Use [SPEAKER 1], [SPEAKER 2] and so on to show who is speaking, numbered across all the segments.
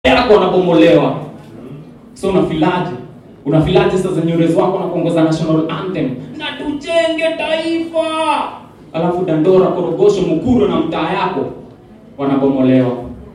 [SPEAKER 1] yako wanabomolewa. So unafilaje? Unafilaje sasa nyorezi wako na kuongoza national anthem na tujenge taifa, alafu Dandora, Korogosho, Mukuru na mtaa yako wanabomolewa.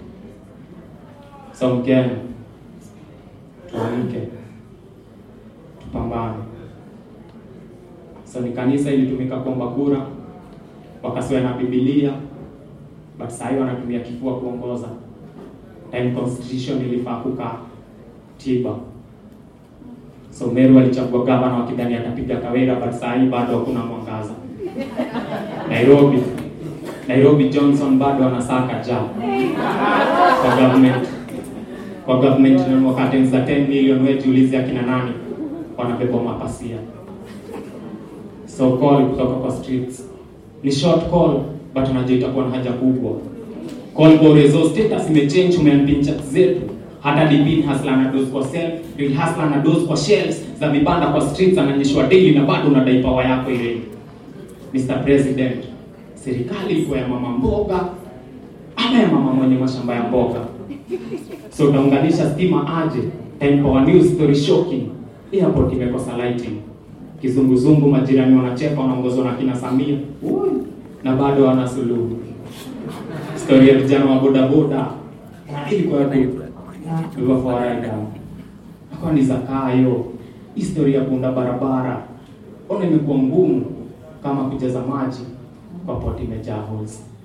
[SPEAKER 1] So Mkenya, tuamke, tupambane. So ni kanisa ilitumika kuomba kura, wakasiwa na Biblia, but saa hii wanatumia kifua kuongoza. Time constitution ilifaa kukaa tiba. So Meru alichagua gavana wakidhani atapiga Kawira, but saa hii bado hakuna mwangaza. Nairobi, Nairobi Johnson bado anasaka ja kwa government kwa government na wakati za 10 million wewe jiulize akina nani wanabeba mapasia. So call kutoka kwa streets ni short call but unajua itakuwa na haja kubwa. Call Borezo status imechange, umeambia chat zetu hata Dipin hasla na dose kwa self, real hasla na dose kwa shelves za vibanda kwa streets, ananyeshwa daily na bado unadai power yako ile. Mr President, serikali iko ya mama mboga ama ya mama mwenye mashamba ya mboga? So utaunganisha stima aje? Time Power News story shocking. Airport imekosa lighting. Kizunguzungu majirani wanacheka wanaongozwa na kina Samia. Ui, na bado wana suluhu. Story ya vijana wa bodaboda. Na ilikuwa tu Beba fawaida. Kwa ni zakayo. Historia ya kuunda barabara. Ona imekuwa ngumu kama kujaza maji kwa poti imejaa holes.